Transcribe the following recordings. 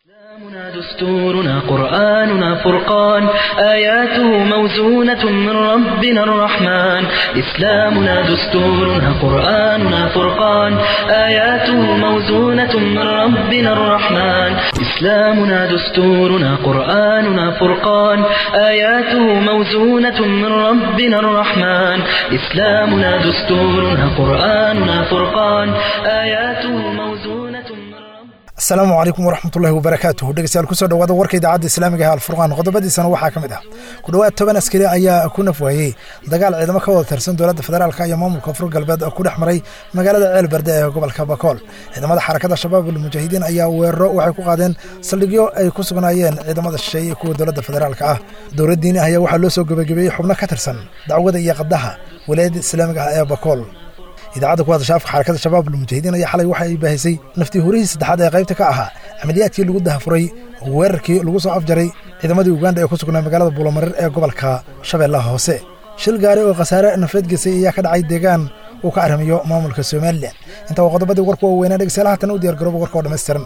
إسلامنا دستورنا قرآننا فرقان آياته موزونة من ربنا الرحمن إسلامنا دستورنا قرآننا فرقان آياته موزونة من ربنا الرحمن إسلامنا دستورنا قرآننا فرقان آياته موزونة من ربنا الرحمن إسلامنا دستورنا قرآننا فرقان آياته موزونة من ربنا asalaamu calaykum waraxmatullahi wabarakaatuhu dhegeystayaal kusoo dhawaada warka idaacadda islaamiga ee alfurqaan qodobadiisana waxaa ka mid ah ku dhowaad toban askari ayaa ku nafwaayey dagaal ciidamo ka wada tirsan dowladda federaalka iyo maamulka afur galbeed oo ku dhex maray magaalada ceelberde ee gobolka bakool ciidamada xarakada shabaab almujaahidiin ayaa weeraro waxay ku qaadeen saldhigyo ay ku sugnaayeen ciidamada shisheeye iyo kuwa dowladda federaalka ah dowladdiini ayaa waxaa loo soo gebagabeeyey xubno ka tirsan dacwada iyo qadaha walaayadda islaamiga ah ee bakool idaacadda ku hadasha afka xarakada shabaab almujaahidiin ayaa xalay waxa ay baahisay naftii hurihii saddexaad ee qaybta ka ahaa camaliyaadkii lagu dahafuray weerarkii lagu soo afjaray ciidamadii uganda ee ku sugnaa magaalada buulamareer ee gobolka shabeellaha hoose shil gaari oo khasaare nafeed gesay ayaa ka dhacay deegaan uu ka arrimayo maamulka somalilan intaa waa qodobadii warku waaweynaa dhegeystayaal haatan u diyar garooba warka oo dhammaystiran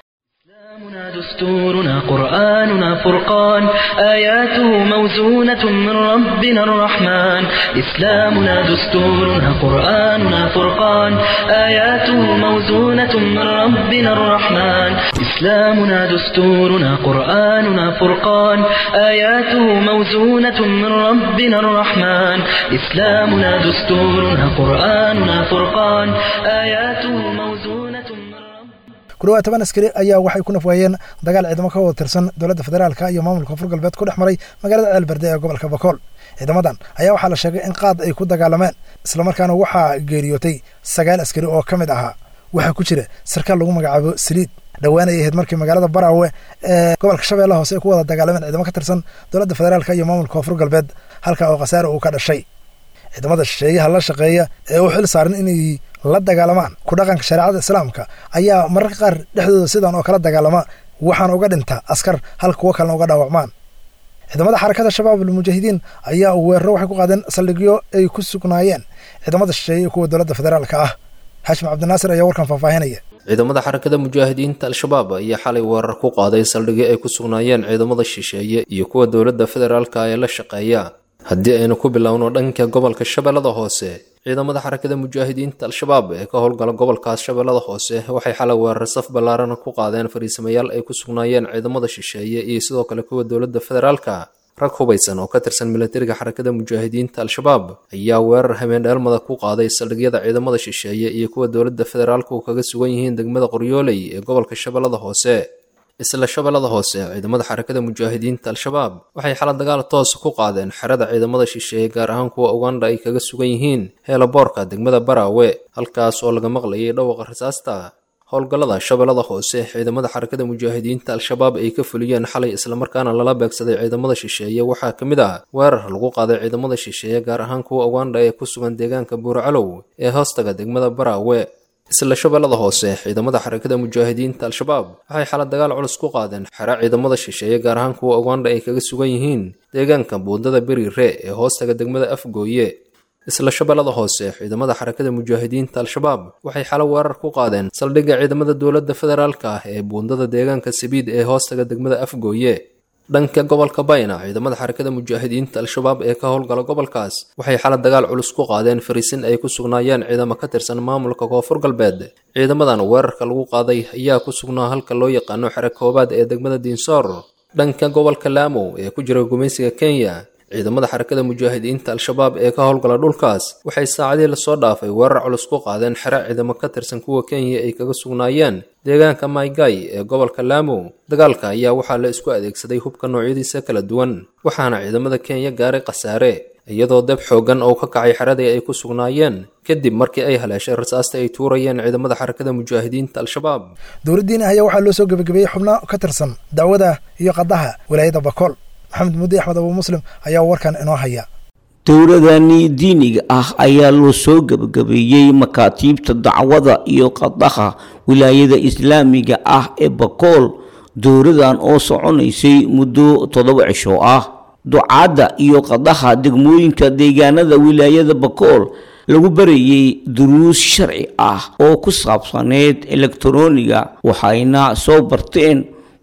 إسلامنا دستورنا قرآننا فرقان آياته موزونة من ربنا الرحمن إسلامنا دستورنا قرآننا فرقان آياته موزونة من ربنا الرحمن إسلامنا دستورنا قرآننا فرقان آياته موزونة من ربنا الرحمن إسلامنا دستورنا قرآننا فرقان آياته موزونة من ربنا ku dhawaad toban askari ayaa waxay ku nafwaayeen dagaal ciidamo ka wada tirsan dowladda federaalka iyo maamulka afur galbeed ku dhex maray magaalada ceelberde ee gobolka bakool ciidamadan ayaa waxaa la sheegay in qaad ay ku dagaalameen islamarkaana waxaa geeriyootay sagaal askari oo ka mid ahaa waxaa ku jira sarkaal lagu magacaabo saliid dhowaan ay ahayd markii magaalada baraawe ee gobolka shabeellaha hoose ay ku wada dagaalameen ciidamo ka tirsan dowladda federaalka iyo maamulka afur galbeed halka oo khasaare uu ka dhashay ciidamada shisheeyaha la shaqeeya ee u xil saaran inay la dagaalamaan ku dhaqanka shareecada islaamka ayaa mararka qaar dhexdooda sidan oo kala dagaalama waxaana uga dhinta askar hal kuwo kalena uga dhaawacmaan ciidamada xarakada shabaab almujaahidiin ayaa weeraro waxay ku qaadeen saldhigyo ay ku sugnaayeen ciidamada shisheeye iyo kuwa dowladda federaalka ah xaashim cabdinaasir ayaa warkan faahfaahinaya ciidamada xarakada mujaahidiinta al-shabaab ayaa xalay weerar ku qaaday saldhigyo ay ku sugnaayeen ciidamada shisheeye iyo kuwa dowladda federaalka ee la shaqeeya haddii aynu ku bilowno dhanka gobolka shabeellada hoose ciidamada xarakada mujaahidiinta al-shabaab ee ka howlgala gobolkaas shabeellada hoose waxay xalay weerar saf ballaarana ku qaadeen fariisamayaal ay ku sugnaayeen ciidamada shisheeye iyo sidoo kale kuwa dowladda federaalka rag hubaysan oo ka tirsan milatariga xarakada mujaahidiinta al-shabaab ayaa weerar habeendheelmada ku qaaday saldhigyada ciidamada shisheeye iyo kuwa dowladda federaalku kaga sugan yihiin degmada qoryooley ee gobolka shabeellada hoose isla shabeellada hoose ciidamada xarakada mujaahidiinta al-shabaab waxay xala dagaal toos ku qaadeen xerada ciidamada shisheeye gaar ahaan kuwa uganda ay kaga sugan yihiin heelaboorka degmada baraawe halkaas oo laga maqlayay dhawaqa rasaasta howlgallada shabeellada hoose ciidamada xarakada mujaahidiinta al-shabaab ay ka fuliyeen xalay islamarkaana lala beegsaday ciidamada shisheeye waxaa ka mid ah weerar lagu qaaday ciidamada shisheeye gaar ahaan kuwa uganda ee ku sugan deegaanka buurcalow ee hoostaga degmada baraawe isla shabeellada hoose ciidamada xarakada mujaahidiinta al-shabaab waxay xala dagaal culus ku qaadeen xera ciidamada shisheeye gaar ahaan kuwa uganda ay kaga sugan yihiin deegaanka buundada beriire ee hoostaga degmada afgooye isla shabeellada hoose ciidamada xarakada mujaahidiinta al-shabaab waxay xalo weerar ku qaadeen saldhigga ciidamada dowladda federaalka ah ee buundada deegaanka sabiid ee hoostaga degmada afgooye dhanka gobolka bayna ciidamada xarakada mujaahidiinta al-shabaab ee ka howlgala gobolkaas waxay xala dagaal culus ku qaadeen fariisin ay ku sugnaayeen ciidamo ka tirsan maamulka koonfur galbeed ciidamadan weerarka lagu qaaday ayaa ku sugnaa halka loo yaqaano xere koobaad ee degmada diinsoor dhanka gobolka laamow ee ku jira gumaysiga kenya ciidamada xarakada mujaahidiinta al-shabaab ee ka howlgala dhulkaas waxay saacadii lasoo dhaafay weerar culus ku qaadeen xere ciidamo ka tirsan kuwa kenya ay kaga sugnaayeen deegaanka maygay ee gobolka laamow dagaalka ayaa waxaa la isku adeegsaday hubka noocyadiisa kala duwan waxaana ciidamada kenya gaaray khasaare iyadoo dab xooggan oo ka kacay xeradii ay ku sugnaayeen kadib markii ay haleeshay rasaasta ay tuurayeen ciidamada xarakada mujaahidiinta al-shabaab dowladdiini ayaa waxaa loo soo gebagabeeyey xubno ka tirsan dacwada iyo qadaha walaayadda bakool maxamed muddi axmed abuu muslim ayaa warkan inoo haya dowladani diiniga ah ayaa loo soo gebagabeeyey makaatiibta dacwada iyo qadaha wilaayada islaamiga ah ee bakool dowladan oo soconaysay muddo toddoba cisho ah ducaadda iyo qadaha degmooyinka deegaanada wilaayada bakool lagu barayey duruus sharci ah oo ku saabsaneyd elektroniga waxayna soo barteen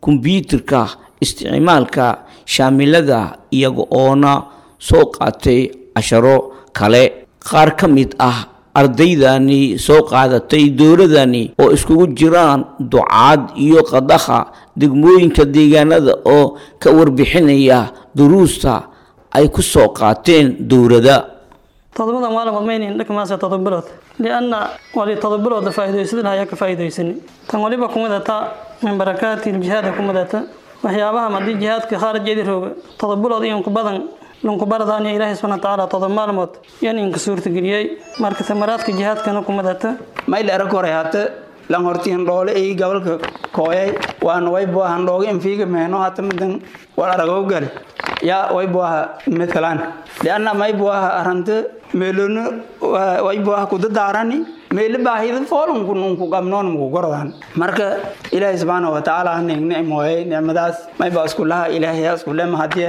kombyuutarka isticmaalka shaamilada iyaga oona soo qaatay casharo kale qaar ka mid ah ardaydani soo qaadatay dowladani oo iskugu jiraan ducaad iyo qadaha degmooyinka deegaanada oo ka warbixinaya duruusta ay ku soo qaateen dowladda todobada maalmood maynayn dhakamaasa todobilood lianna wali todobilood la faa'iidaysadin ayaa ka faa'iidaysani tan waliba kumadata min barakaati iljihaada kumadata waxyaabaha haddii jihaadka khaarijeedi rooga todobilood iyo badan lunkubaradaan iyo ilaahay subxana watacaala todob maalmood yan inka suurtageliyey marka tamaraadka jihaadkana kumadata mayl arag hore hata lan horti handhoole ay gobolka kooyay waan wayboa handhooga infiiga mehno hata midan war aragow gale ya wayboaha matalan lianna mayboaha arante meelono wayboaha kudadaarani meele baahida foolunku nunku qabnoon muku gorodaan marka ilaahay subxaana watacaala ning nicmooyay nicmadaas mayba iskulaha ilaahay iskule mahadiye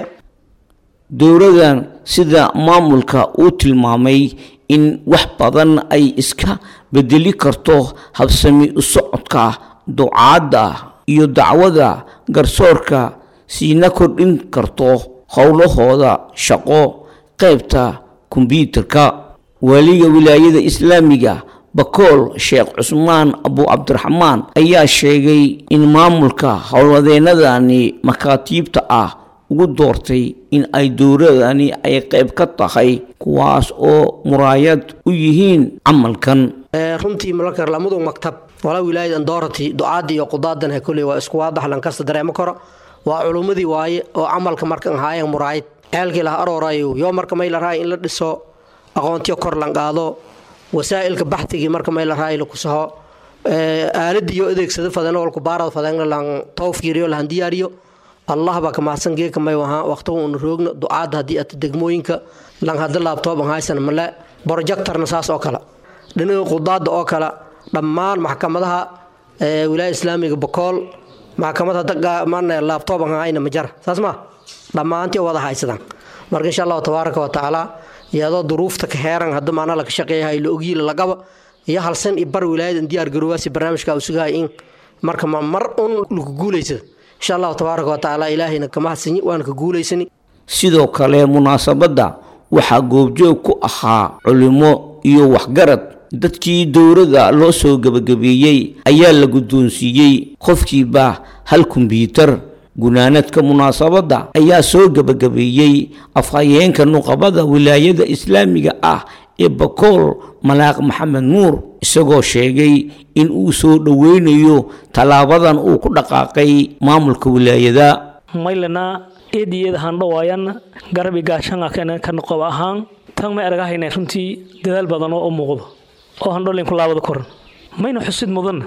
dowladan sida maamulka uu tilmaamay in wax badan ay iska bedeli karto habsami u socodka ducaadda iyo dacwada garsoorka siina kordhin karto howlahooda shaqo qaybta kombyuutarka waaliga wilaayada islaamiga bakool sheekh cusmaan abu cabdiraxmaan ayaa sheegay in maamulka howlwadeenadani makaatiibta ah ugu doortay in ay dowladani ay qayb ka tahay kuwaas oo muraayad u yihiin camalkan runtii malakar lamadu maktab wala wilaayad andorati ducaadda iyo qudaadan he kuley waa isku waadax lankasta dareemo karo waa culummadii waaye oo camalka markan haayeen muraayad ceelkii laha aroorayo yoo marka may la rahay in la dhiso aqoontiyo kor lan qaado wasaa'ilka baxtigii marka may la rahay laku saho aaladiyo adeegsada fadan walku baarad fadan lan tawfiiriyo lahan diyaariyo allah baa ka mahadsan geeka may wahaa waqtiga uuna roogno ducaadda haddii ata degmooyinka lan hadda laabtoob an haysan male projectorna saas oo kale dhinaga qudaadda oo kale dhammaan maxkamadaha wilaaya islaamiga bokool maxkamad hadda mana laabtoob an hayna ma jara saas ma dhammaantii wada haysadaan marka insha allahu tabaaraka wa tacaala iyadoo duruufta ka heeran hadda maana laga shaqeeyahay la ogyiila lagaba iyo halsan iyo bar wilaayadan diyaar garoowaasi barnaamijka uu sugahay in marka mar un lagu guulaysada insha allahu tabaaraka wa tacaala ilaahayna ka mahadsanyi waana ka guulaysani sidoo kale munaasabadda waxaa goobjoog ku ahaa culimo iyo waxgarad dadkii dowladda loo soo gebagabeeyey ayaa la guddoonsiiyey qofkiiba hal kombyuutar gunaanadka munaasabadda ayaa soo gebagabeeyey afhayeenka nuqabada wilaayada islaamiga ah ee bakool malaaq maxamed nuur isagoo sheegay in uu soo dhoweynayo tallaabadan uu ku dhaqaaqay maamulka wilaayada maylana eediyeeda handhawaayan garabi gaashanga ka noqob ahaan tan may argahayna runtii dadaal badan oo u muuqdo oo handholin ku laabada koran mayna xusid mudan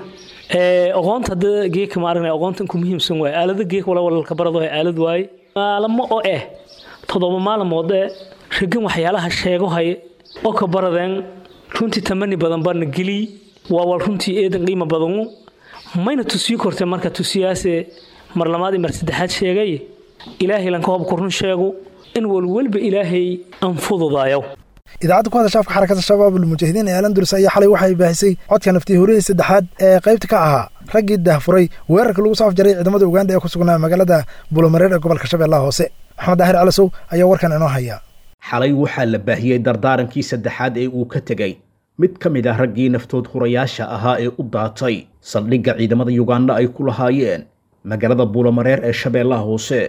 aqoonta hadda geeka ma aragnay aqoonta inku muhiimsan waay aalada geek wala walalka barado ee aalad waaye maalamo oo eh toddoba maalmood ee ragin waxyaalaha sheego haye oo ka baradeen runtii tamani badan baana geliy waa wal runtii eedan qiimo badanu mayna tusiyo kortee marka tusiyaase mar labaad iyo mar saddexaad sheegay ilaahay lanka hobku run sheego in walwalba ilaahay aan fududaayo idaacadda ku hadasha afka xarakada shabaab ulmujaahidiin ee alandulus ayaa xalay waxay baahisay codka naftii horihii saddexaad ee qaybta ka ahaa raggii daahfuray weerarka lagu soo afjaray ciidamada uganda ee ku sugnaa magaalada bulomareer ee gobolka shabeellaha hoose maxamed daahir calasow ayaa warkan inoo haya xalay waxaa la baahiyey dardaarankii saddexaad ee uu ka tegey mid ka mid ah raggii naftood hurayaasha ahaa ee u daatay saldhigga ciidamada yuganda ay ku lahaayeen magaalada buulomareer ee shabeellaha hoose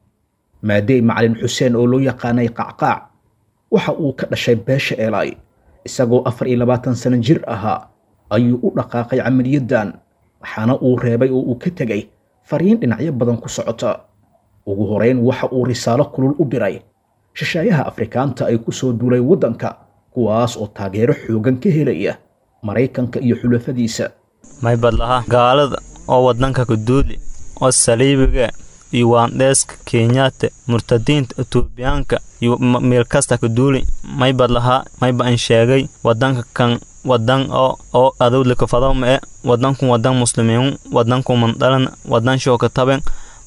maadey macalin xuseen oo loo yaqaanay qacqaac waxa uu ka dhashay beesha eelay isagoo afar iyo labaatan sano jir ahaa ayuu u dhaqaaqay camaliyadan waxaana uu reebay oo uu ka tegey fariin dhinacyo badan ku socota ugu horeyn waxa uu risaalo kulul u diray shashaayaha afrikaanta ay ku soo duulay waddanka kuwaas oo taageero xoogan ka helaya maraykanka iyo xulafadiisa maybadlaha gaalada oo waddanka ku duuli oo saliibiga iyo waandheeska kenyaata murtadiinta etoobiyaanka iyo meel kasta ku duuli maybad lahaa mayba an sheegay wadanka kan wadan oo oo adowdlika fadawma e wadankun wadan muslimiin wadanku mandhalan wadan shooka taben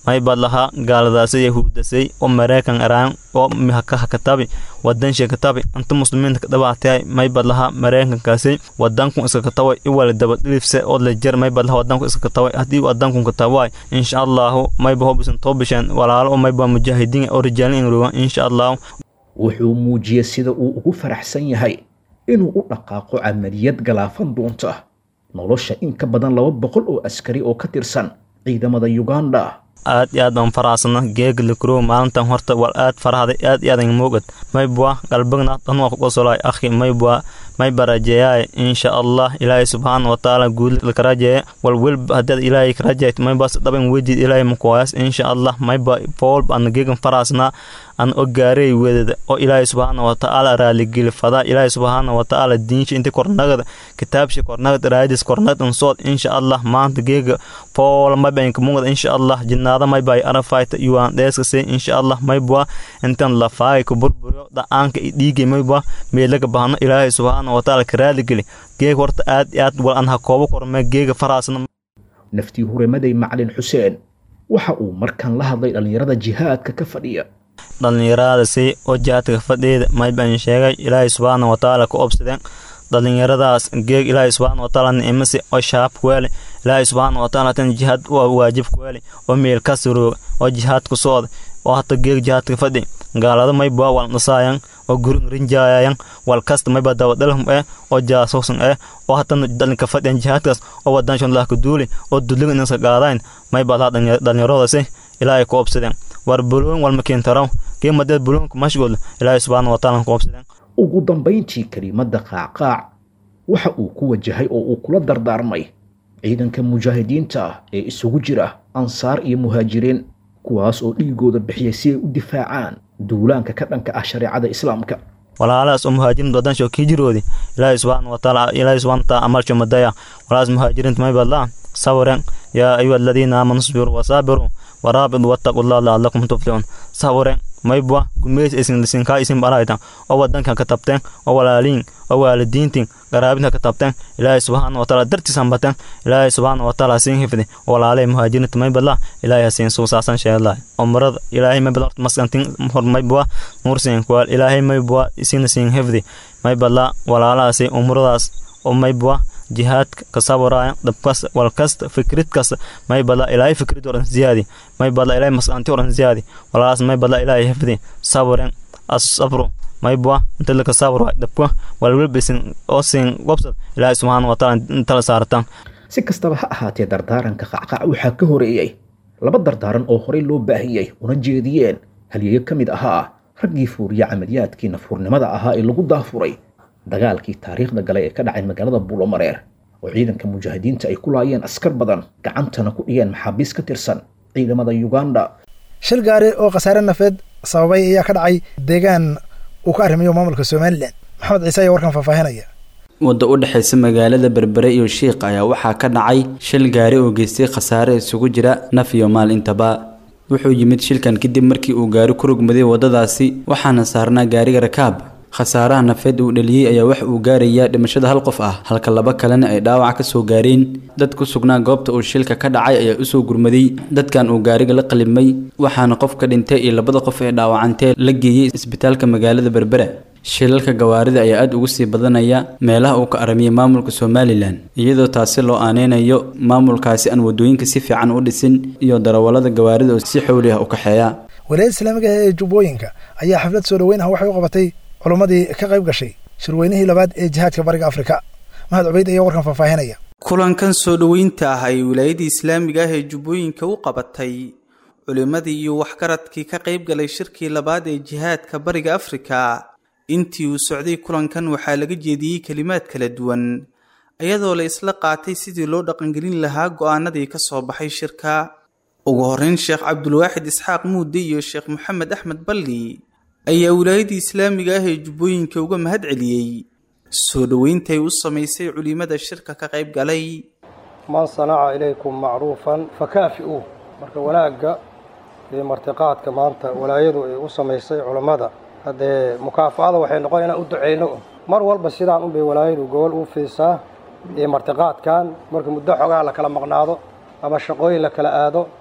may badlahaa gaaladaasi yahuudasay oo maraykan araan oo hakatabi wadansha katabi inta muslimiinta kadhabaatay may badlahaa maraykankaasi wadanku iska kataway iwala dabadhilifse oo lejer may badlaha wadanku iska kataway haddii wadanku kataway insha allahu mayba hobisan toobisheen walaalo oo mayba mujaahidiin oo rijaalin ingrogan insha allahu wuxuu muujiyey sida uu ugu faraxsan yahay inuu u dhaqaaqo camaliyad galaafan doonta nolosha in ka badan laba boqol oo askari oo ka tirsan ciidamada uganda aad iyo aad baan faraxsana geega likrow maalintan horta wal aad farahday aad iyo aadan moogad maybwa galbagna dhanwaa ku qosolay akhi maybwa may barajeeyaay insha allah ilaahay subxaana watacaala guud lakarajeeye wal welba haddaad ilaahay karajayt maybas dhaban weydiid ilaahay makuwaayas insha allah mayba foolba ana geegan faraasnaa an ogaarey wedada oo ilaahay subxaana watacaala raaligeli fadaa ilaahay subxaana watacaala diinsha inta kornagada kitaabsha kornagad raadis kornagad ansood insha allah maanta geega foola maybanka mugada insha allah jinaada maybay arafayta yuwaan dheeskase insha allah maybwa intan lafaay ku burburiyo dha'aanka dhiigay maybwa meelaga bahano ilaahay subxaana watacaala ka raaligeli geega horta aad iyo aad wal an ha koobo korme geega faraasna naftii huremaday macalin xuseen waxa uu markan la hadlay dhallinyarada jihaadka ka fadhiya dhallinyaradaasi oo jihaadka fadheeda maybaan sheegay ilaahay subxaana watacaala ka obsadeen dhallinyaradaas geeg ilaahay subxaana watacaala nicmasi oo shaab kuweele ilaahay subxaana watacaala tan jihaad waa waajib kuweele oo meel ka surooga oo jihaad ku socda oo hata geeg jihaadka fadhi gaalada mayba wal nasaayan oo gurin rinjaayayan wal kasta mayba dawadhalhum eh oo jaasuusan eh oo hatana dhalinka fadhiyan jihaadkaas oo wadanshon lah ka duuli oo duliga inaska qaadayn mayba laha dhallinyaradasi ilaahay ku obsadeen war buloon walma keentaraw geemadeed buloonka mashguul ilaahay subxaana watacaala ku obsadeen ugu dambayntii kelimadda qaacqaac waxa uu ku wajahay oo uu kula dardaarmay ciidanka mujaahidiinta ah ee isugu jira ansaar iyo muhaajiriin kuwaas oo dhiigooda bixiyay si ay u difaacaan duulaanka ka dhanka ah shareecada islaamka walaalahaas oo muhaajiriinta wadansho kii jiroodi ilaahay subxaana watacaala ilaahay subxaana watacaala amalsho madaya walaalahaas muhaajiriinta may badlaa sawiren yaa ayuha aladiina aamanu sbiruu wasaabiruu waraabid wattaqu llah lacallakum tuflixuun sawiren maybwa gumeys isin lisinkaa isin baraytan oo wadankan ka tabteen oo walaaliin oo waalidiintin qaraabinka ka tabteen ilaahay subxaana watacaala dartiisan bateen ilaahay subxaana watacaala siin hifdi walaalay muhaajiriinta maybadla ilaahay hasiin suusaasan sheedlahay umrada ilaahay maybadla horta maskantin hor maybwa nuursiin kuwaal ilaahay maybwa isina siin hifdi maybadla walaalahaasi umradaas oo maybwa jihaadka ka sabaraayan dhabkasta walkasta fikridkasta may badla ilaahay fikrid oran ziyaadi may badla ilaahay masqanti oran ziyaadi walaalaas may badla ilaahay hifdi sabren asabru may bua inta laka sabro dhabka walwalbisin oo siin wabsad ilaahay subxaana wataala intala saaratan si kastaba ha ahaatee dardaaranka qacqac waxaa ka horeeyey laba dardaaran oo horey loo baahiyey una jeediyeen halyeeyo ka mid ahaa raggii fuuriya camaliyaadkii nafhurnimada ahaa ee lagu daafuray dagaalkii taariikhda galay ee ka dhacay magaalada buulomareer oo ciidanka mujaahidiinta ay ku laayeen askar badan gacantana ku dhigeen maxaabiis ka tirsan ciidamada uganda shil gaari oo khasaare nafeed sababay ayaa ka dhacay deegaan uu ka arrimayo maamulka somalilan maxamed ciise ayaa warkan faahfaahinaya wadda u dhexaysa magaalada berbere iyo shiikh ayaa waxaa ka dhacay shil gaari oo geystay khasaare isugu jira naf iyo maal intaba wuxuu yimid shilkan kadib markii uu gaari ku rogmaday waddadaasi waxaana saarnaa gaariga rakaab khasaaraha nafeed uu dhaliyey ayaa wax uu gaarayaa dhimashada hal qof ah halka laba kalena ay dhaawac ka soo gaareen dad ku sugnaa goobta uu shilka ka dhacay ayaa usoo gurmaday dadkan uu gaariga la qalimay waxaana qof ka dhintay iyo labada qof ee dhaawacantee la geeyey isbitaalka magaalada berbera shilalka gawaarida ayaa aada ugu sii badanaya meelaha uu ka aramiyay maamulka somalilan iyadoo taasi loo aaneynayo maamulkaasi aan wadooyinka si fiican u dhisin iyo darawallada gawaarida oo si xowli ah u kaxeeya walaayada islaamiga ah ee jubbooyinka ayaa xaflad soo dhoweyn ah waxay u qabatay culummadii ka qayb gashay shirweynihii labaad ee jihaadka bariga afrika mahad cubayd ayaa warkan faahfaahinaya kulankan soo dhoweynta ah ay wilaayadii islaamiga ah ee jubbooyinka u qabatay culimmadii iyo waxgaradkii ka qayb galay shirkii labaad ee jihaadka bariga afrika intii uu socday kulankan waxaa laga jeediyey kelimaad kala duwan iyadoo la isla qaatay sidii loo dhaqangelin lahaa go'aanadii ka soo baxay shirka ugu horreyn sheekh cabdulwaaxid isxaaq muude iyo sheekh maxamed axmed balli ayaa wilaayadii islaamiga ah ee jubbooyinka uga mahad celiyey soo dhoweyntaay u samaysay culimada shirka ka qayb galay man sanaca ilaykum macruufan fakaafi'uuh marka wanaagga iyo martiqaadka maanta walaayadu ay u samaysay culammada haddee mukaafa'ada waxay noqon inaan u duceyno mar walba sidaan unbay walaayadu gobol u fiisaa iyo martiqaadkan marka muddo xogaa la kala maqnaado ama shaqooyin la kala aado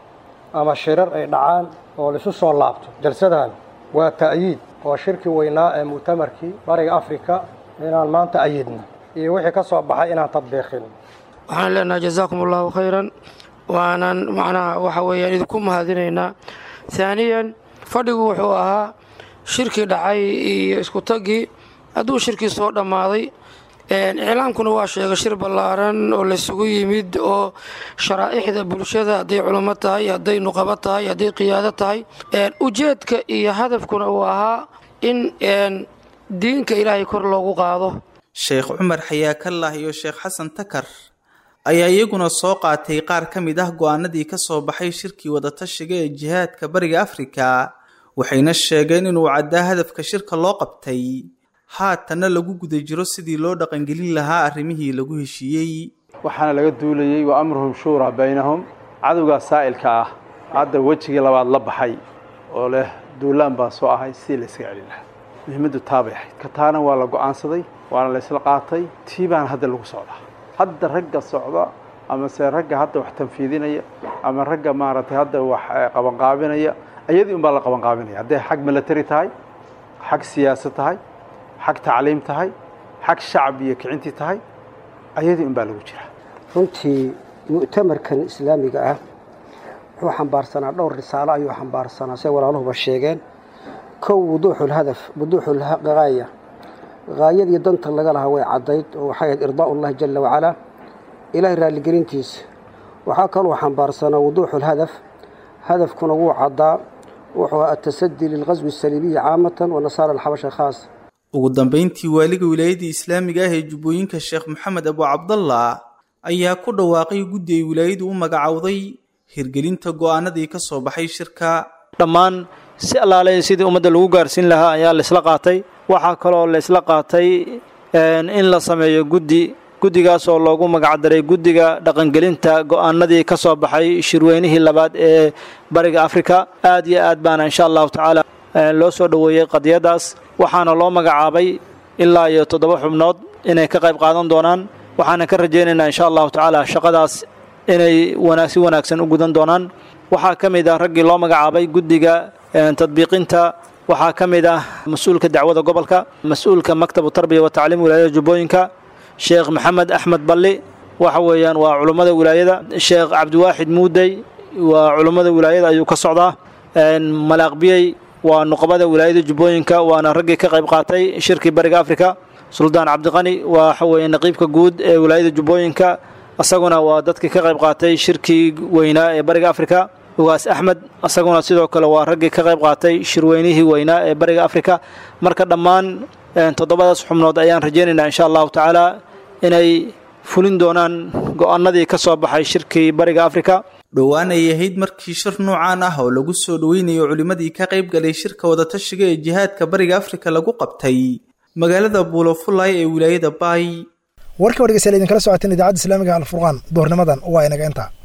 ama shirar ay dhacaan oo laisu soo laabto jalsadan waa ta'yiid oo shirkii weynaa ee mu'tamarkii bariga afrika inaan maanta ayidno iyo wixii ka soo baxay inaan tadbiiqin waxaan leenahay jazaakum allahu khayran waanan macnaha waxa weeyaan idinku mahadinaynaa haaniyan fadhigu wuxuu ahaa shirkii dhacay iyo isku taggii hadduu shirkii soo dhammaaday iclaamkuna waa sheegay shir ballaaran oo laysugu yimid oo sharaa'ixda bulshada hadday culummo tahay hadday nuqabo tahay hadday qiyaado tahay ujeedka iyo hadafkuna uu ahaa in diinka ilaahay kor loogu qaado sheekh cumar xayaakallah iyo sheekh xasan takar ayaa iyaguna soo qaatay qaar ka mid ah go'aanadii ka soo baxay shirkii wadatashiga ee jihaadka bariga afrika waxayna sheegeen inuu caddaa hadafka shirka loo qabtay haatanna lagu guda jiro sidii loo dhaqangelin lahaa arrimihii lagu heshiiyey waxaana laga duulayey wa amruhum shuuraa baynahum cadowgaa saa'ilka ah hadda wejigii labaad la baxay oo leh duulaan baa soo ahay sidii la ysaga celin lahaa muhiimaddu taabay ahayd ka taana waa la go'aansaday waana la ysla qaatay tii baana hadda lagu socdaa hadda ragga socda amase ragga hadda wax tanfiidinaya ama ragga maaragtay hadda wax qabanqaabinaya ayadii unbaa la qabanqaabinaya hadday xag military tahay xag siyaasad tahay xag tacliim tahay xag shacab iyo kicintii tahay ayadii unbaa lagu jiraa runtii mu'tamarkan islaamiga ah wuxuu xambaarsanaa dhowr risaalo ayuu xambaarsanaa say walaaluhuba sheegeen kow wuduuxulhadaf wuduuxulgaaya gaayadii danta laga lahaa way caddayd oo waxay ahayd irdaa'ullahi jala wacalaa ilaahay raalligelintiisa waxaa kaluu xambaarsanaa wuduuxulhadaf hadafkuna wuu caddaa wuxuu atasadii lilqaswi asaliibiyi caamatan wa nasaara alxabasha khaas ugu dambayntii waaliga wilaayadii islaamiga ah ee jubbooyinka sheekh maxamed abu cabdallah ayaa ku dhawaaqay guddi ay wilaayadu u magacowday hirgelinta go'aanadii ka soo baxay shirka dhammaan si allaale sidii ummadda lagu gaarsiin lahaa ayaa laysla qaatay waxaa kaloo laysla qaatay in la sameeyo guddi guddigaas oo loogu magacdaray guddiga dhaqangelinta go'aanadii ka soo baxay shirweynihii labaad ee bariga afrika aad iyo aad baana insha allahu tacaala loo soo dhoweeyey qadiyadaas waxaana loo magacaabay ilaa iyo toddoba xubnood inay ka qayb qaadan doonaan waxaana ka rajaynaynaa insha allahu tacaala shaqadaas inay si wanaagsan u gudan doonaan waxaa ka mid ah raggii loo magacaabay guddiga tadbiiqinta waxaa ka mid ah mas-uulka dacwada gobolka mas-uulka maktabu tarbiya wa tacliim wilaayada jubbooyinka sheekh maxamed axmed balli waxa weeyaan waa culummada wilaayada sheekh cabdiwaaxid muudey waa culummada wilaayada ayuu ka socdaa malaaqbiyey waa nuqabada wilaayada jubbooyinka waana raggii ka qayb qaatay shirkii bariga afrika suldaan cabdiqani waxa weeye naqiibka guud ee wilaayada jubbooyinka isaguna waa dadkii ka qayb qaatay shirkii weynaa ee bariga afrika ugaas axmed isaguna sidoo kale waa raggii ka qayb qaatay shirweynihii weynaa ee bariga afrika marka dhammaan toddobadaas xubnood ayaan rajaynaynaa insha allahu tacaala inay fulin doonaan go'aanadii ka soo baxay shirkii bariga afrika dhowaan ay ahayd markii shir noocaan ah oo lagu soo dhoweynayo culimmadii ka qayb galay shirka wadatashiga ee jihaadka bariga afrika lagu qabtay magaalada buulofulay ee wilaayada baay warka wargeysa idinkala socoteen idaacadda islaamiga alfurqaan duhurnimadan waa inaga intaa